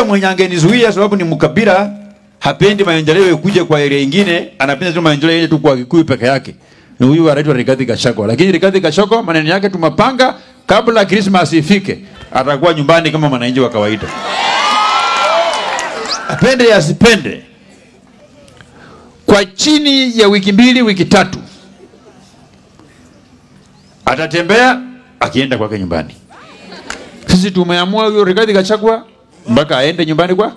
Yule mwenye angenizuia sababu ni mkabila, hapendi maendeleo ikuje kwa area ingine, anapenda tu maendeleo yeye tu kwa Kikuyu peke yake. Ni huyu anaitwa Rigathi Gachagua. Lakini Rigathi Gachagua maneno yake tumapanga kabla Christmas ifike, atakuwa nyumbani kama mwananchi wa kawaida. Apende asipende, kwa chini ya wiki mbili, wiki tatu, atatembea akienda kwake nyumbani. Sisi tumeamua huyo Rigathi Gachagua mpaka aende nyumbani kwa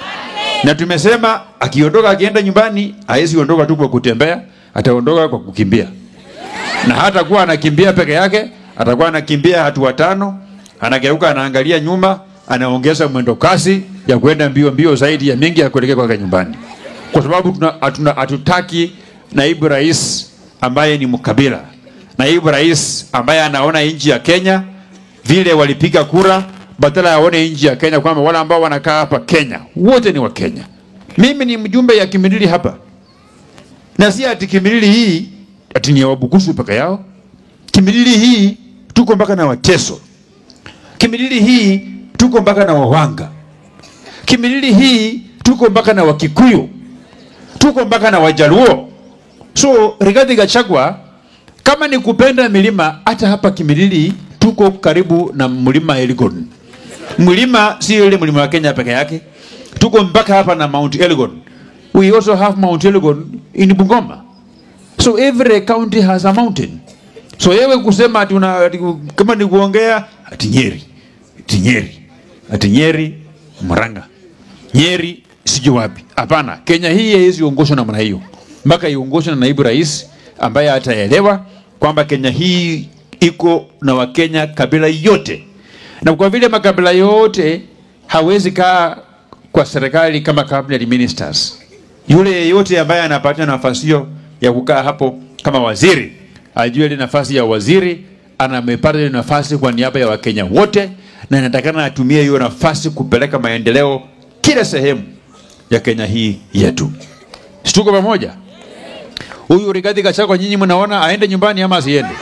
na tumesema akiondoka akienda nyumbani hawezi ondoka tu kwa kutembea, ataondoka kwa kukimbia, na hata kuwa anakimbia peke yake, atakuwa anakimbia hatua tano, anageuka, anaangalia nyuma, anaongeza mwendo kasi ya kwenda mbio mbio zaidi ya mingi ya kuelekea kwake nyumbani, kwa sababu tuna- hatuna- hatutaki naibu rais ambaye ni mkabila, naibu rais ambaye anaona nchi ya Kenya vile walipiga kura badala ya waone nchi ya Kenya kwamba wale ambao wanakaa hapa Kenya wote ni wa Kenya. Mimi ni mjumbe ya Kimilili hapa, na si ati Kimilili hii ati ni ya Wabukusu peke yao. Kimilili hii tuko mpaka na Wateso. Kimilili hii tuko mpaka na Wawanga. Kimilili hii tuko mpaka na Wakikuyu, tuko mpaka na Wajaluo. So Rigathi Gachagua, kama ni kupenda milima, hata hapa Kimilili tuko karibu na mlima Elgon. Mlima si ile mlima wa Kenya peke yake, tuko mpaka hapa na Mount Elgon. We also have Mount Elgon in Bungoma. So every county has a mountain. So yewe kusema ati una, ati, kama ni kuongea ati Nyeri, ati Nyeri, ati Nyeri, Murang'a, Nyeri sijui wapi. Hapana, Kenya hii haiwezi ongozwa namna hiyo, mpaka iongozwe na naibu rais ambaye ataelewa kwamba Kenya hii iko na Wakenya kabila yote, na kwa vile makabila yote hawezi kaa kwa serikali kama cabinet ministers. Yule yeyote ambaye anapata nafasi hiyo ya kukaa hapo kama waziri ajue ile nafasi ya waziri anamepata ile nafasi kwa niaba ya Wakenya wote, na inatakana atumie hiyo nafasi kupeleka maendeleo kila sehemu ya Kenya hii yetu. Si tuko pamoja? Huyu Rigathi Gachagua, nyinyi mnaona aende nyumbani ama asiende?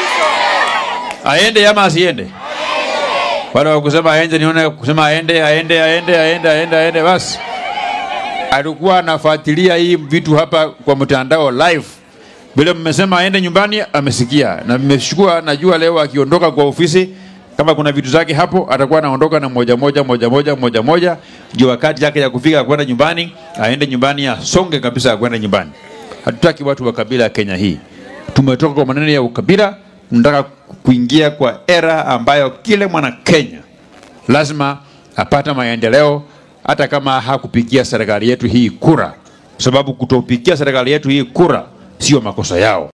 Aende ama asiende? Wale wa kusema aende, nione kusema aende, aende, aende, aende, aende, aende, basi alikuwa anafuatilia hii vitu hapa kwa mtandao live. Vile mmesema aende nyumbani, amesikia na mmeshukua. Najua leo akiondoka kwa ofisi, kama kuna vitu zake hapo, atakuwa anaondoka na moja moja moja moja moja moja, ndio wakati yake ya kufika kwenda nyumbani, aende nyumbani, asonge kabisa kwenda nyumbani. Hatutaki watu wa kabila ya Kenya hii. Tumetoka kwa maneno ya ukabila, tunataka kuingia kwa era ambayo kila mwana Kenya lazima apata maendeleo hata kama hakupigia serikali yetu hii kura, sababu kutopigia serikali yetu hii kura sio makosa yao.